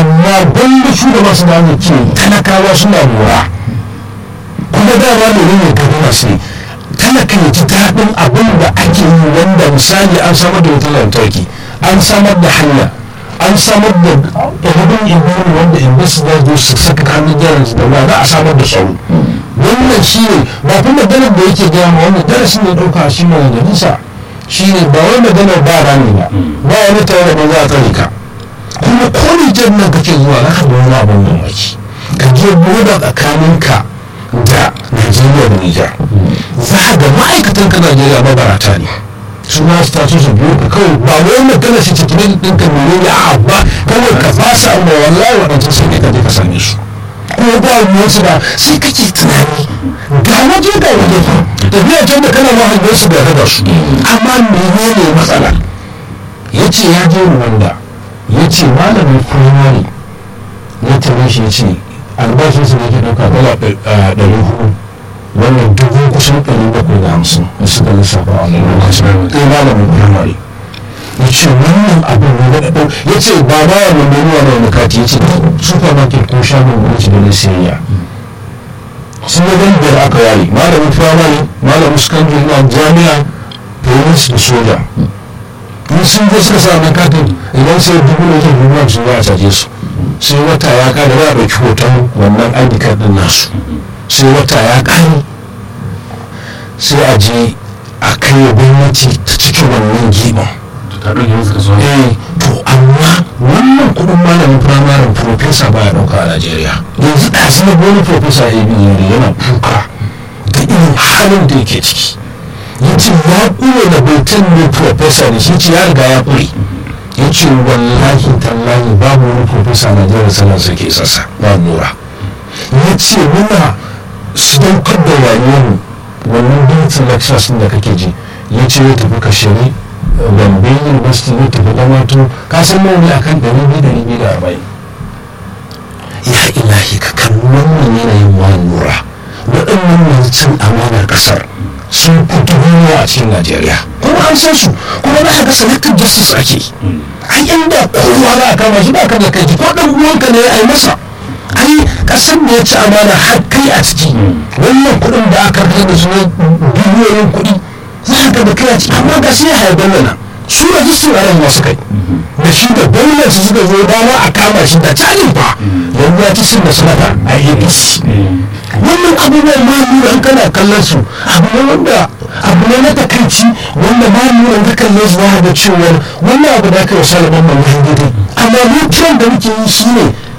amma gwanda su da masu da ce talakawa suna lura kuma dama ne ne gari masu ne talaka ya ji daɗin abin da ake yi wanda misali an samar da wutar lantarki an samar da hanya an samar da ɗalibin ibiru wanda invest za su su saka hannun jarin da ba za a samar da tsaro wannan shi ne ba kuma maganar da yake gaya ma wannan darasin da ɗauka shi ne da nisa shi ne ba wai maganar ba rami ba ba wani tare da ba za a tsare ka kuma ko nijar nan kake zuwa za ka ga wani abin mamaki ka je boda tsakaninka da najeriya da nijar za ka ga ma'aikatan ka najeriya mabarata ne su ma su taso su biyo ka kawai ba wai magana shi ta tunan ɗinka mene ne a ba kawai ka fasa amma wallahi waɗancan sai ka je ka same su kuma ba ruwansu ba sai kake tunani ga waje ga waje fa tafiya can da kana ma hangen su da raba su amma menene matsala ya ce ya je wanda ya ce malamin firamare ya tare shi ya ce albashinsa da ke ɗauka dala ɗari hudu wannan dubu kusan ɗari bakwai da hamsin da suka lissafa a wannan lokacin ɗaya malamin firamare ya ce wannan abin ne da ɗau ya ce ba ba wa mai menuwa na wani kati ya ce supermarket ko shagon gwamnati da na siyayya sun yi dan biyar aka yare malamin firamare malamin secondary na jami'a police da soja in sun je suka sa mai katin idan sai dubu da zai dubu su za a caje su sai wata ya kare za a ɗauki hoton wannan id card ɗin nasu sai wata ya kare sai a je a kai gwamnati ta cikin wannan giban ta ɗauke musu kasuwa eh to amma wannan kudin malamin firamaren profesa baya dauka a najeriya yanzu da su na wani profesa a yi yana kuka da irin halin da yake ciki ya ce ya kure da baitan ne profesa ne shi ce ya riga ya kure ya ce wallahi tallahi babu wani profesa a najeriya sanar sa ke sassa ba nura ya ce muna su daukar da rayuwar wannan dutsen lectures da kake ji ya ce ya tafi kashiri gombe university ne tafi da mato ka san nawa ne akan ɗari biyu ɗari biyu da arba'in ya ilahi ka kan wannan yanayin wani lura waɗannan masu cin amanar ƙasar sun fito a cikin najeriya kuma an san su kuma za a ga selective justice ake ai inda kowa za a kama shi ba ka da kai ko ɗan uwanka ne a yi masa ai ƙasar da ya ci amana har kai a ciki wannan kuɗin da aka kai da su ne biliyoyin kuɗi za ka da kai a ciki amma ga sai ya haifar nan su rajistar ayan masu kai da shi da gwamnati suka zo dama a kama shi da cajin fa yanzu ya ci sin da sanata a apc wannan abubuwan ma nuna an kana kallon su abu ne wanda abu ne na takaici wanda ma nuna ka kalle su za da cewa wannan abu da aka yi salaman mai daidai amma mu kiran da muke yi shi ne